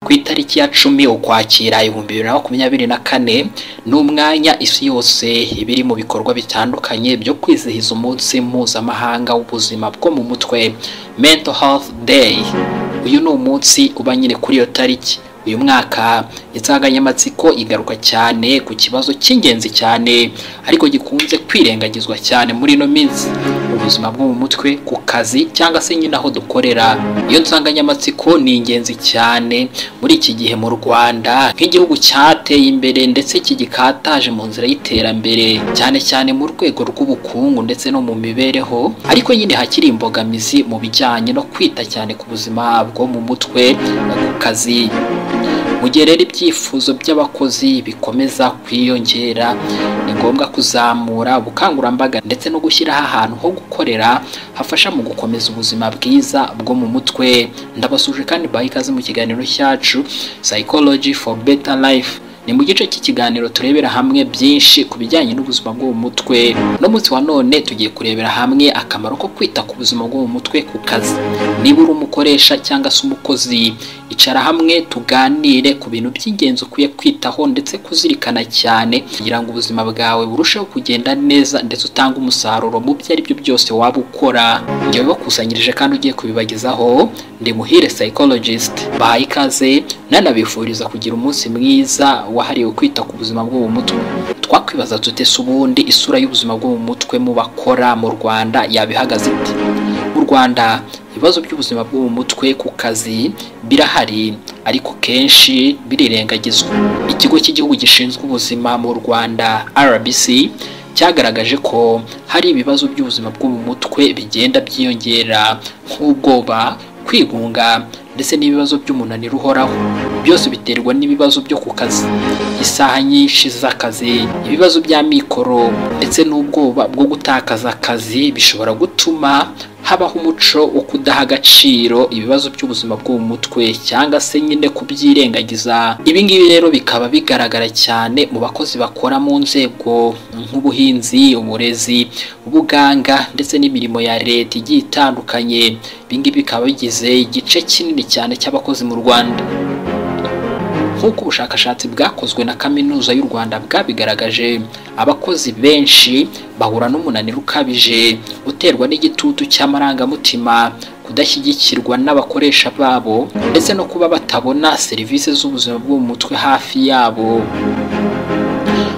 ku itariki ya cumi ukwakira ibihumbi bibiri na makumyabiri na kane ni umwanya isi yose iba iri mu bikorwa bitandukanye byo kwizihiza umunsi mpuzamahanga w'ubuzima bwo mu mutwe mental health day uyu ni umunsi uba nyine kuri iyo tariki uyu mwaka insanganyamatsiko igaruka cyane ku kibazo cy'ingenzi cyane ariko gikunze kwirengagizwa cyane muri ino minsi ubuzima bwo mu mutwe ku kazi cyangwa se nyine aho dukorera iyo nsanganyamatsiko ni ingenzi cyane muri iki gihe mu rwanda nk'igihugu cyateye imbere ndetse kigikataje mu nzira y'iterambere cyane cyane mu rwego rw'ubukungu ndetse no mu mibereho ariko nyine hakiri imbogamizi mu bijyanye no kwita cyane ku buzima bwo mu mutwe no ku kazi mu gihe rero ibyifuzo by'abakozi bikomeza kwiyongera ni ngombwa kuzamura ubukangurambaga ndetse no gushyiraho ahantu ho gukorera hafasha mu gukomeza ubuzima bwiza bwo mu mutwe ndabasuje kandi baha ikaze mu kiganiro cyacu psychology for better life ni mu gice cy'ikiganiro turebera hamwe byinshi ku bijyanye n'ubuzima bwo mu mutwe no munsi wa none tugiye kurebera hamwe akamaro ko kwita ku buzima bwo mu mutwe ku kazi niba uri umukoresha cyangwa se umukozi icara hamwe tuganire ku bintu by'ingenzi ukwiye kwitaho ndetse kuzirikana cyane kugira ngo ubuzima bwawe burusheho kugenda neza ndetse utange umusaruro mu byo ari byo byose waba ukora ibyo bibakusanyirije kandi ugiye kubibagezaho ndi muhire psychologist bahaye ikaze nanabifuriza kugira umunsi mwiza wahariwe kwita ku buzima bwo mu mutwe twakwibaza tute se ubundi isura y'ubuzima bwo mu mutwe mu bakora mu rwanda yabihagaze ite mu rwanda ibibazo by'ubuzima bwo mu mutwe ku kazi birahari ariko kenshi birirengagizwa ikigo cy'igihugu gishinzwe ubuzima mu rwanda rbc cyagaragaje ko hari ibibazo by'ubuzima bwo mu mutwe bigenda byiyongera nk'ubwoba kwigunga ndetse n'ibibazo by'umunaniro uhoraho byose biterwa n'ibibazo byo ku kazi isaha nyinshi z'akazi ibibazo by'amikoro ndetse n'ubwoba bwo gutakaza akazi bishobora gutuma habaho umuco wo kudaha agaciro ibibazo by'ubuzima bwo mu mutwe cyangwa se nyine kubyirengagiza ibi ngibi rero bikaba bigaragara cyane mu bakozi bakora mu nzego nk'ubuhinzi uburezi ubuganga ndetse n'imirimo ya leta igiye itandukanye ibi ngibi bikaba bigize igice kinini cyane cy'abakozi mu rwanda nk'uko ubushakashatsi bwakozwe na kaminuza y'u rwanda bwabigaragaje abakozi benshi bahura n'umunaniro ukabije uterwa n'igitutu cy'amarangamutima kudashyigikirwa n'abakoresha babo ndetse no kuba batabona serivisi z'ubuzima bwo mu mutwe hafi yabo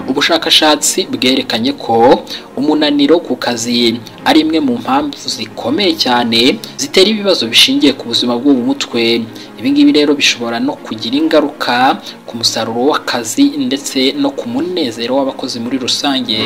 ubushakashatsi bwerekanye ko umunaniro ku kazi ari imwe mu mpamvu zikomeye cyane zitera ibibazo bishingiye ku buzima bwo mu mutwe ibi ngibi rero bishobora no kugira ingaruka ku musaruro w'akazi ndetse no ku munezero w'abakozi muri rusange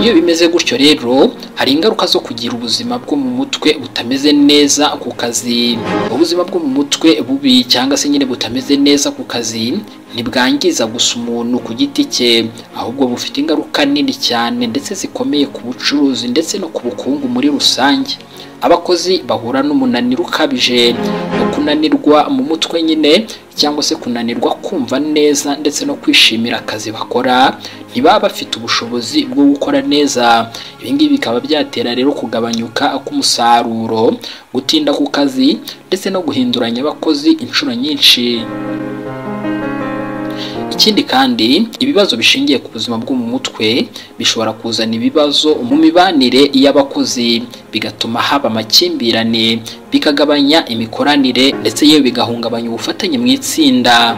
iyo bimeze gutyo rero hari ingaruka zo kugira ubuzima bwo mu mutwe butameze neza ku kazi ubuzima bwo mu mutwe bubi cyangwa se nyine butameze neza ku kazi ntibwangiza gusa umuntu ku giti cye ahubwo bufite ingaruka nini cyane ndetse zikomeye ku bucuruzi ndetse no ku bukungu muri rusange abakozi bahura n'umunaniro ukabije no kunanirwa mu mutwe nyine cyangwa se kunanirwa kumva neza ndetse no kwishimira akazi bakora ntibaba bafite ubushobozi bwo gukora neza ibi ngibi bikaba byatera rero kugabanyuka k'umusaruro gutinda ku kazi ndetse no guhinduranya abakozi inshuro nyinshi ikindi kandi ibibazo bishingiye ku buzima bwo mu mutwe bishobora kuzana ibibazo mu mibanire y'abakozi bigatuma haba amakimbirane bikagabanya imikoranire ndetse yewe bigahungabanya ubufatanye mu itsinda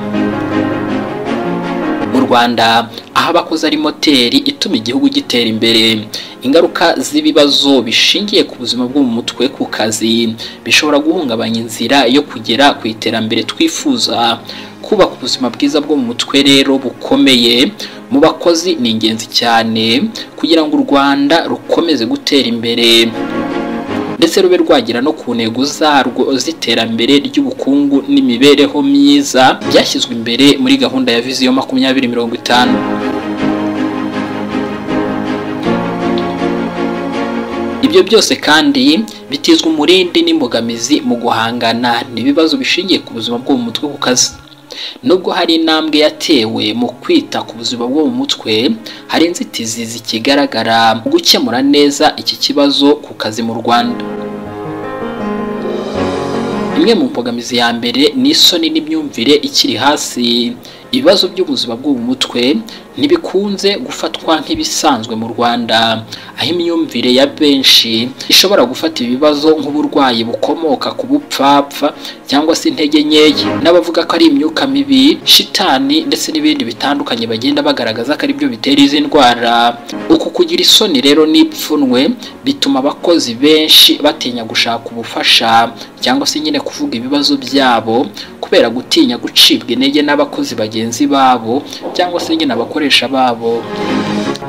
mu rwanda aho abakozi ari moteri ituma igihugu gitera imbere ingaruka z'ibibazo bishingiye ku buzima bwo mu mutwe ku kazi bishobora guhungabanya inzira yo kugera ku iterambere twifuza kubaka ubuzima bwiza bwo mu mutwe rero bukomeye mu bakozi ni ingenzi cyane kugira ngo u rwanda rukomeze gutera imbere ndetse rube rwagera no ku ntego zarwo z'iterambere ry'ubukungu n'imibereho myiza byashyizwe imbere muri gahunda ya viziyo makumyabiri mirongo itanu ibyo byose kandi bitizwa umurindi n'imbogamizi mu guhangana n'ibibazo bishingiye ku buzima bwo mu mutwe ku kazi nubwo hari intambwe yatewe mu kwita ku buzima bwo mu mutwe hari inzitizi zikigaragara mu gukemura neza iki kibazo ku kazi mu rwanda imwe mu mbogamizi ya mbere ni isoni n'imyumvire ikiri hasi ibibazo by'ubuzima bwo mu mutwe ntibikunze gufatwa nk'ibisanzwe mu rwanda aho imyumvire ya benshi ishobora gufata ibibazo nk'uburwayi bukomoka ku bupfapfa cyangwa se intege nkeya n'abavuga ko ari imyuka mibi shitani ndetse n'ibindi bitandukanye bagenda bagaragaza ko ari byo bitera izi ndwara uku kugira isoni rero n'ipfunwe bituma abakozi benshi batinya gushaka ubufasha cyangwa se nyine kuvuga ibibazo byabo kubera gutinya gucibwa intege n'abakozi bagenzi babo cyangwa se nyine abakoresha babo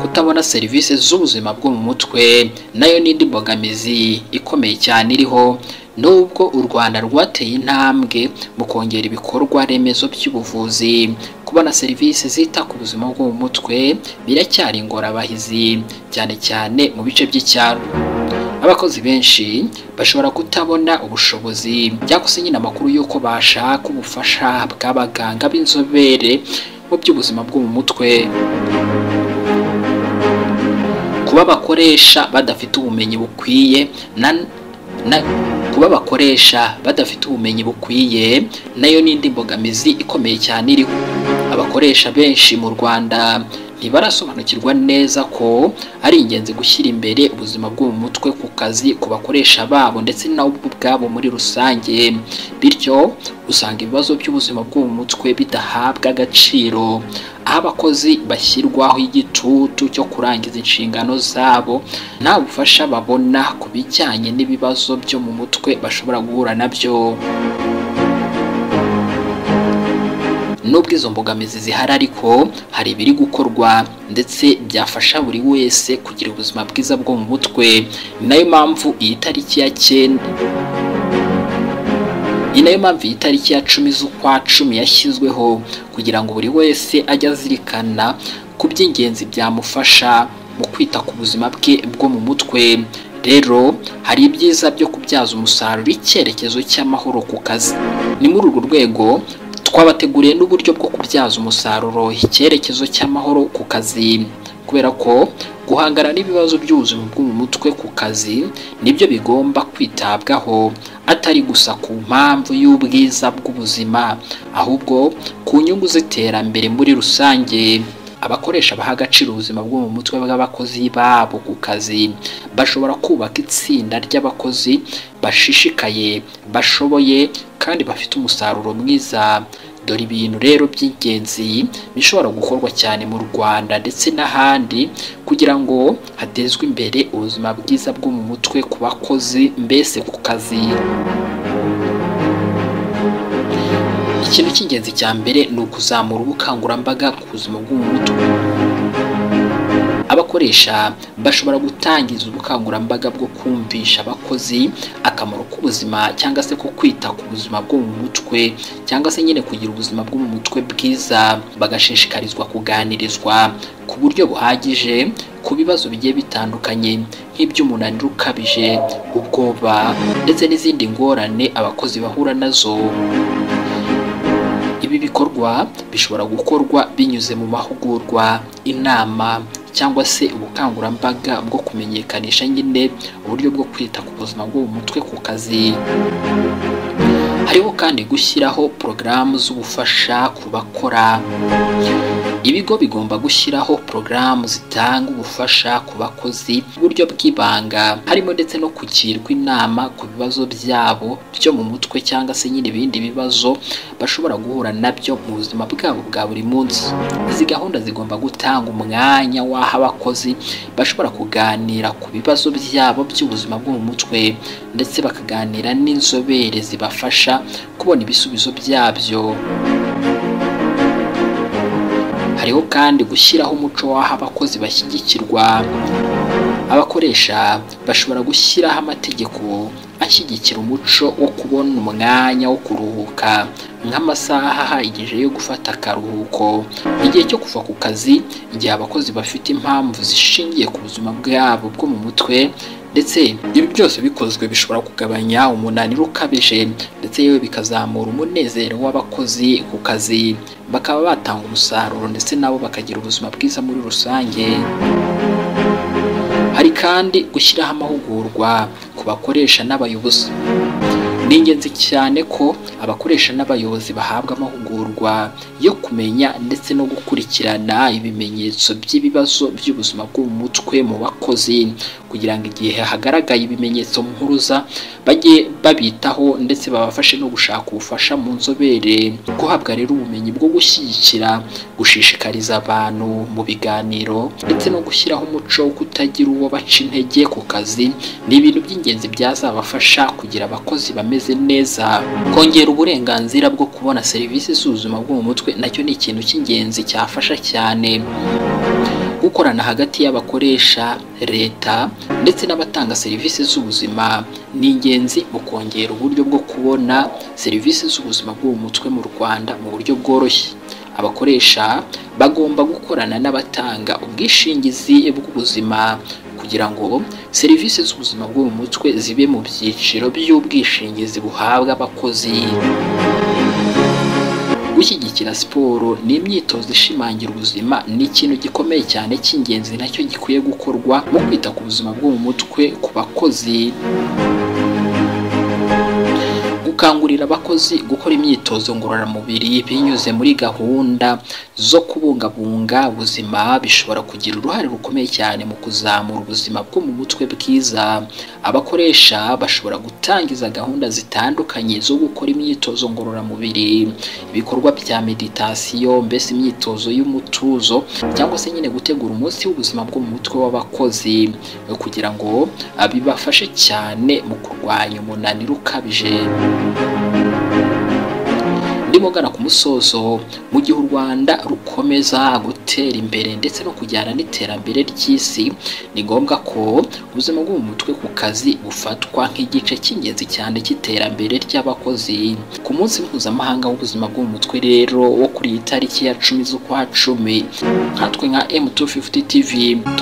kutabona serivisi z'ubuzima bwo mu mutwe nayo ni indi mbogamizi ikomeye cyane iriho nubwo u rwanda rwateye intambwe mu kongera ibikorwa remezo by'ubuvuzi kubona serivisi zita ku buzima bwo mu mutwe biracyari ingorabahizi cyane cyane mu bice by'icyaro abakozi benshi bashobora kutabona ubushobozi cyangwa se nyine amakuru y'uko bashaka ubufasha bw'abaganga b'inzobere mu by'ubuzima bwo mu mutwe kuba abakoresha badafite ubumenyi bukwiye na na kuba abakoresha badafite ubumenyi bukwiye nayo ni indi mbogamizi ikomeye cyane iriho abakoresha benshi mu rwanda ntibarasobanukirwa neza ko ari ingenzi gushyira imbere ubuzima bwo mu mutwe ku kazi ku bakoresha babo ndetse n'ubwo ubwabo muri rusange bityo usanga ibibazo by'ubuzima bwo mu mutwe bidahabwa agaciro aho abakozi bashyirwaho igitutu cyo kurangiza inshingano zabo nta bufasha babona ku bijyanye n'ibibazo byo mu mutwe bashobora guhura nabyo nubwo izo mbogamizi zihari ariko hari ibiri gukorwa ndetse byafasha buri wese kugira ubuzima bwiza bwo mu mutwe ni nayo mpamvu iyi tariki ya cyenda ni nayo mpamvu iyi tariki ya cumi z'ukwa cumi yashyizweho kugira ngo buri wese ajye azirikana ku by'ingenzi byamufasha mu kwita ku buzima bwe bwo mu mutwe rero hari ibyiza byo kubyaza umusaruro icyerekezo cy'amahoro ku kazi ni muri urwo rwego twabateguriye n'uburyo bwo kubyaza umusaruro icyerekezo cy'amahoro ku kazi kubera ko guhangana n'ibibazo by'ubuzima bwo mu mutwe ku kazi nibyo bigomba kwitabwaho atari gusa ku mpamvu y'ubwiza bw'ubuzima ahubwo ku nyungu z'iterambere muri rusange abakoresha baha agaciro ubuzima bwo mu mutwe bw'abakozi babo ku kazi bashobora kubaka itsinda ry'abakozi bashishikaye bashoboye kandi bafite umusaruro mwiza dore ibintu rero by'ingenzi bishobora gukorwa cyane mu rwanda ndetse n'ahandi kugira ngo hatezwe imbere ubuzima bwiza bwo mu mutwe ku bakozi mbese ku kazi ikintu cy'ingenzi cya mbere ni ukuzamura ubukangurambaga ku buzima bwo mu mutwe abakoresha bashobora gutangiza ubukangurambaga bwo kumvisha abakozi akamaro k'ubuzima cyangwa se ko kwita ku buzima bwo mu mutwe cyangwa se nyine kugira ubuzima bwo mu mutwe bwiza bagashishikarizwa kuganirizwa ku buryo buhagije ku bibazo bigiye bitandukanye nk'iby'umunaniro ukabije ubwoba ndetse n'izindi ngorane abakozi bahura nazo ibi bikorwa bishobora gukorwa binyuze mu mahugurwa inama cyangwa se ubukangurambaga bwo kumenyekanisha nyine uburyo bwo kwita ku buzima bwo mu mutwe ku kazi hariho kandi gushyiraho porogaramu z'ubufasha ku bakora ibigo bigomba gushyiraho porogaramu zitanga ubufasha ku bakozi uburyo bw'ibanga harimo ndetse no kugirwa inama ku bibazo byabo byo mu mutwe cyangwa se nyine ibindi bibazo bashobora guhura nabyo mu buzima bwabo bwa buri munsi izi gahunda zigomba gutanga umwanya w'aho abakozi bashobora kuganira ku bibazo byabo by'ubuzima bwo mu mutwe ndetse bakaganira n'inzobere zibafasha kubona ibisubizo byabyo hariho kandi gushyiraho umuco w'aho abakozi bashyigikirwa abakoresha bashobora gushyiraho amategeko ashyigikira umuco wo kubona umwanya wo kuruhuka nk'amasaha ahagije yo gufata akaruhuko igihe cyo kuva ku kazi igihe abakozi bafite impamvu zishingiye ku buzima bwabo bwo mu mutwe ndetse ibi byose bikozwe bishobora kugabanya umunaniro ukabije ndetse yewe bikazamura umunezero w'abakozi ku kazi bakaba batanga umusaruro ndetse nabo bakagira ubuzima bwiza muri rusange hari kandi gushyiraho amahugurwa ku bakoresha n'abayobozi ni ingenzi cyane ko abakoresha n'abayobozi bahabwa amahugurwa yo kumenya ndetse no gukurikirana ibimenyetso by'ibibazo by'ubuzima bwo mu mutwe mu bakozi kugira ngo igihe hagaragaye ibimenyetso mpuruza bajye babitaho ndetse babafashe no gushaka ubufasha mu nzobere guhabwa rero ubumenyi bwo gushyigikira gushishikariza abantu mu biganiro ndetse no gushyiraho umuco wo kutagira uwo baca intege ku kazi ni ibintu by'ingenzi byazabafasha kugira abakozi bameze neza kongera uburenganzira bwo kubona serivisi z'ubuzima bwo mu mutwe nacyo ni ikintu cy'ingenzi cyafasha cyane gukorana hagati y'abakoresha leta ndetse n'abatanga serivisi z'ubuzima ni ingenzi mu kongera uburyo bwo kubona serivisi z'ubuzima bwo mu mutwe mu rwanda mu buryo bworoshye abakoresha bagomba gukorana n'abatanga ubwishingizi bw'ubuzima kugira ngo serivisi z'ubuzima bwo mu mutwe zibe mu byiciro by'ubwishingizi buhabwa abakozi gushyigikira siporo n'imyitozo ishimangira ubuzima ni ikintu gikomeye cyane cy'ingenzi nacyo gikwiye gukorwa mu kwita ku buzima bwo mu mutwe ku bakozi gukangurira abakozi gukora imyitozo ngororamubiri binyuze muri gahunda zo kubungabunga ubuzima bishobora kugira uruhare rukomeye cyane mu kuzamura ubuzima bwo mu mutwe bwiza abakoresha bashobora gutangiza gahunda zitandukanye zo gukora imyitozo ngororamubiri ibikorwa bya meditasiyo mbese imyitozo y'umutuzo cyangwa se nyine gutegura umunsi w'ubuzima bwo mu mutwe w'abakozi kugira ngo bibafashe cyane mu kurwanya umunaniro ukabije ndimo gana ku musozo mu gihe u rwanda rukomeza gutera imbere ndetse no kujyana n'iterambere ry'isi ni ngombwa ko ubuzima bwo mu mutwe ku kazi bufatwa nk'igice cy'ingenzi cyane cy'iterambere ry'abakozi ku munsi mpuzamahanga w'ubuzima bwo mu mutwe rero wo kuri iyi tariki ya cumi z'ukwa cumi nkatwe nka m250 tv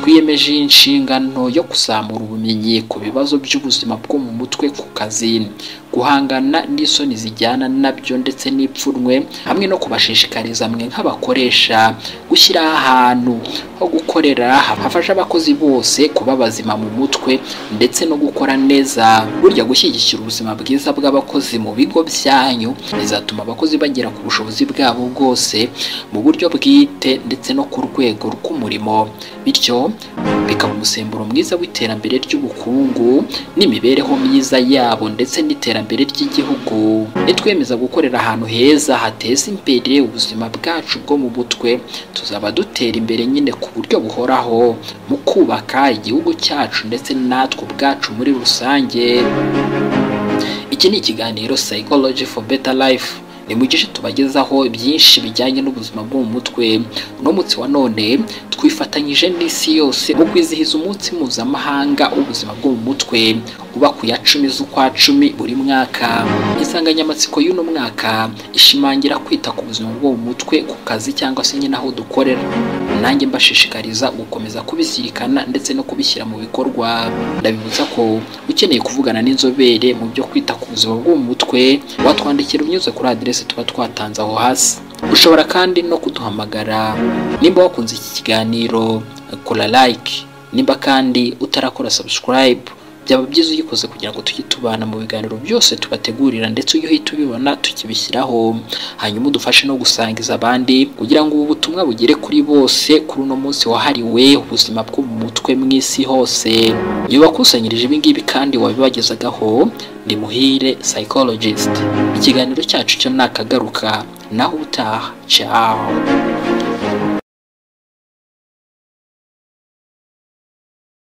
twiyemeje inshingano yo kuzamura ubumenyi ku bibazo by'ubuzima bwo mu mutwe ku kazi guhangana n'isoni zijyana nabyo ndetse n'ipfunwe hamwe no kubashishikariza mwe nk'abakoresha gushyira ahantu ho gukorera hafasha abakozi bose kuba bazima mu mutwe ndetse no gukora neza burya gushyigikira ubuzima bwiza bw'abakozi mu bigo byanyu bizatuma abakozi bagera ku bushobozi bwabo bwose mu buryo bwite ndetse no ku rwego rw'umurimo bityo bikaba umusemburo mwiza w'iterambere ry'ubukungu n'imibereho myiza yabo ndetse n'iterambere iterambere ry'igihugu nitwemeza gukorera ahantu heza hateza imbere ubuzima bwacu bwo mu mutwe tuzaba dutera imbere nyine ku buryo buhoraho mu kubaka igihugu cyacu ndetse natwe ubwacu muri rusange iki ni ikiganiro psychology for better life nimugishe tubagezaho byinshi bijyanye n'ubuzima bwo mu mutwe uno munsi wa none twifatanyije n'isi yose mu kwizihiza umunsi mpuzamahanga w'ubuzima bwo mu mutwe uba ku ya cumi z'ukwa cumi buri mwaka insanganyamatsiko y'uno mwaka ishimangira kwita ku buzima bwo mu mutwe ku kazi cyangwa se nyine aho dukorera nanjye mbashishikariza gukomeza kubizirikana ndetse no kubishyira mu bikorwa ndabibutsa ko ukeneye kuvugana n'inzobere mu byo kwita ku buzima bwo mu mutwe watwandikira unyuze kuri aderesi tuba twatanze aho hasi ushobora kandi no kuduhamagara nimba wakunze iki kiganiro kora like nimba kandi utarakora subscribe byaba byiza uyikoze kugira ngo tujye tubana mu biganiro byose tubategurira ndetse iyo uhita ubibona tukibishyiraho hanyuma udufashe no gusangiza abandi kugira ngo ubu butumwa bugere kuri bose kuri uno munsi wahariwe ubuzima bwo mu mutwe mu isi hose iyo wakusanyirije ibi ngibi kandi wabibagezagaho ni muhire psychologist ikiganiro cyacu cyo nakagaruka naho utaha cyaho